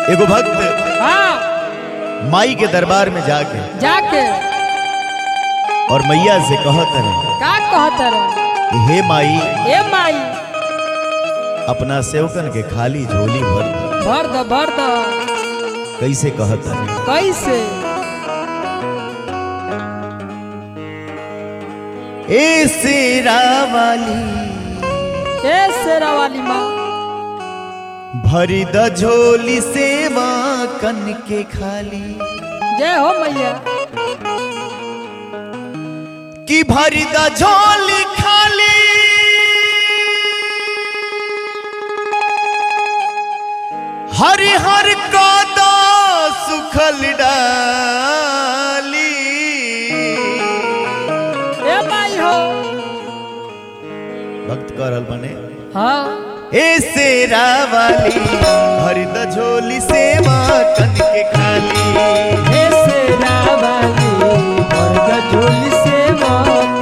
एगो भक्त हाँ माई के दरबार में जाके जाके और मैया से कहत रहे का कहत रहे कि हे माई ए माई अपना सेवकन के खाली झोली भर दो। भर द भर द कैसे कहत रहे कैसे ए सेरा वाली ए शेरा वाली माँ भरी द झोली सेवा कन के खाली जय हो मैया कि भरी द झोली खाली हरि हर कदा सुखल डाली ए माई हो भक्त कर रहल बने हाँ ए सेरा वाली भरी द झोली सेवा कन के खाली ए शेरा वाली भर द झोली सेवा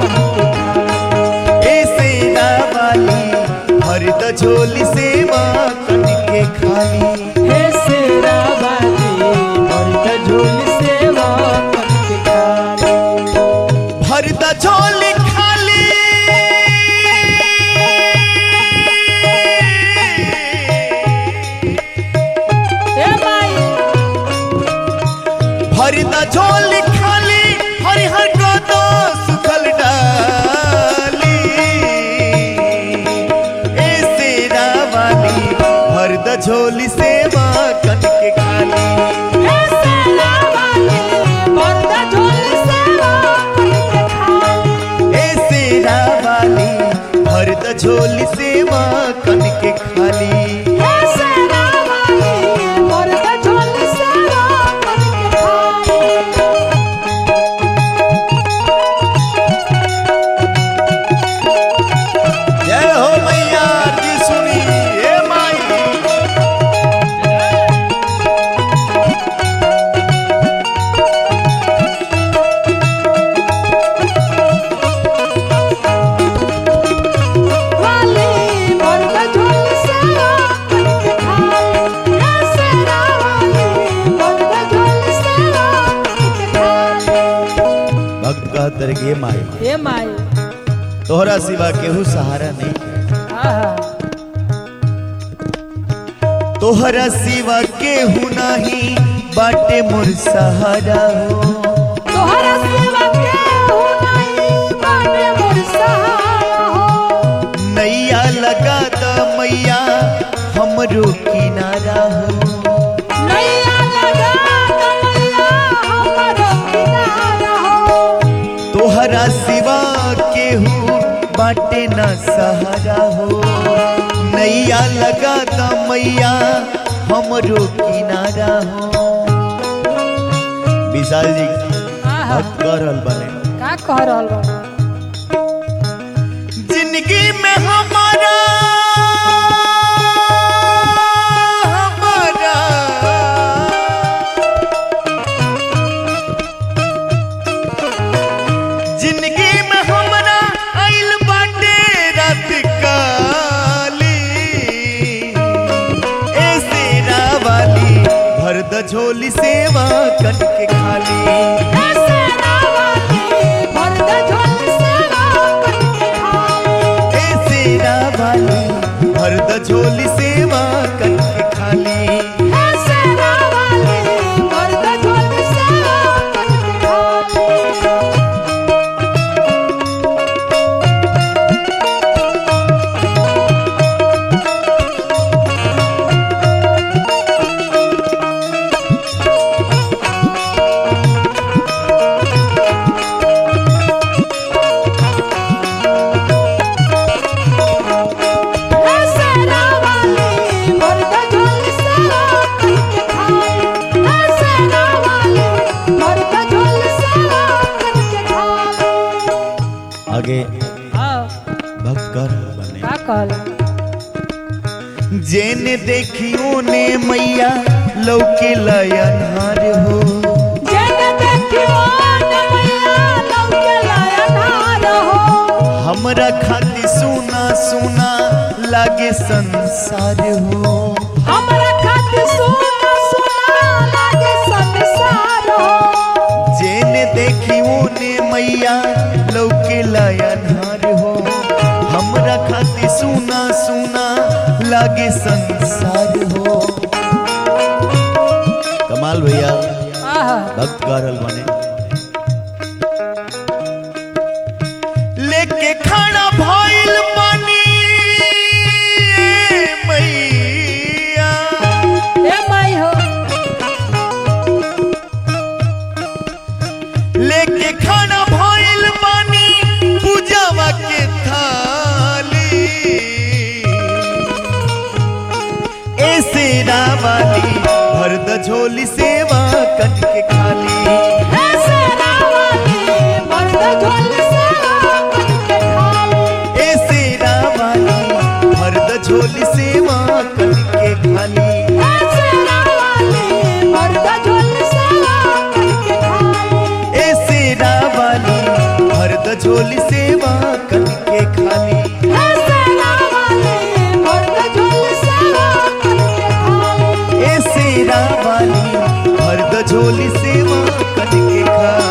ए सेरा वाली भरी द झोली सेवा कन के खाली हे शेरा वाली भर द झोली सेवा करके खाली भर द झोली खाली ए माई भर द झोली खाली हरि हर को तो सुखल डाली ए सेरा वाली भर द झोली सेवा कन के खाली हे शेरा वाली भर द झोली सेवा करके खाली ए सेरा वाली भर द झोली सेवा कन के खाली हे शेरा वाली भर द झोली सेवा करके खाली जय हो मैया जी सुनी हे माई वाली भर द झोली सेवा करके खाली हे शेरा वाली भर द झोली सेवा करके खाली भक्त कहत रहे कि हे माई ए माई तोहरा सिवा केहू सहारा नहीं है। आहा तोहरा सिवा केहू नहीं बाटे मोर सहारा हो तोहरा सेवा के हो नहीं बाटे मोर सहारा हो नैया लगा द मैया हमरो किनारा हो नैया लगा कमैया हमरो किनारा हो तोहरा सिवा केहू बाटे न सहारा हो नैया लगा द मैया हमरो किनारा हो विशाल जी आहा भक्त कर रहल बने का कह रहल बा जिंदगी में हमारा हमारा जिंदगी में हमारा आइल बाटे रात काली ए सेरा वाली भर द झोली सेवा कन के खाली ए सेना वाली भर द झोली सेवा करके खाली ए सेरा वाली भर द झोली सेवा कन के खाली ए सेना वाली भर द झोली सेवा करके खाली हे सेना वाली भर द झोली सेवा करके खाली हे सेना वाली भर द झोली सेवा करके खाली आगे हाँ भक्त कर बने का कहल जेने देखियो ने मैया लौके लयनहार हो जेने देखियो ने मैया लौके लाया नार हो हमरा खातिर सुना सुना लागे संसार हो हमरा खातिर सोना सोना मैया लौके लाया धार हो हमरा खातिर सुना सुना लागे संसार हो कमाल भैया आहा भक्त गा रहल बने लेके खाना भइल पानी मैया ए माई हो लेके खाना भइल पानी पूजावा के थाली ऐसे रावाली भर द झोली सेवा कन के खाली ए सेना वाली मर्द झोल सेवा करके खाली ऐसे रावाली भर द झोली सेवा कन के खाली ए सेना वाली मर्द झोल सेवा करके खाली ऐसे रावाली भर द झोली सेवा कन के खाली ए सेना वाली मर्द झोल सेवा करके खाली ऐसे रावाली भर द झोली सेवा कन के खाली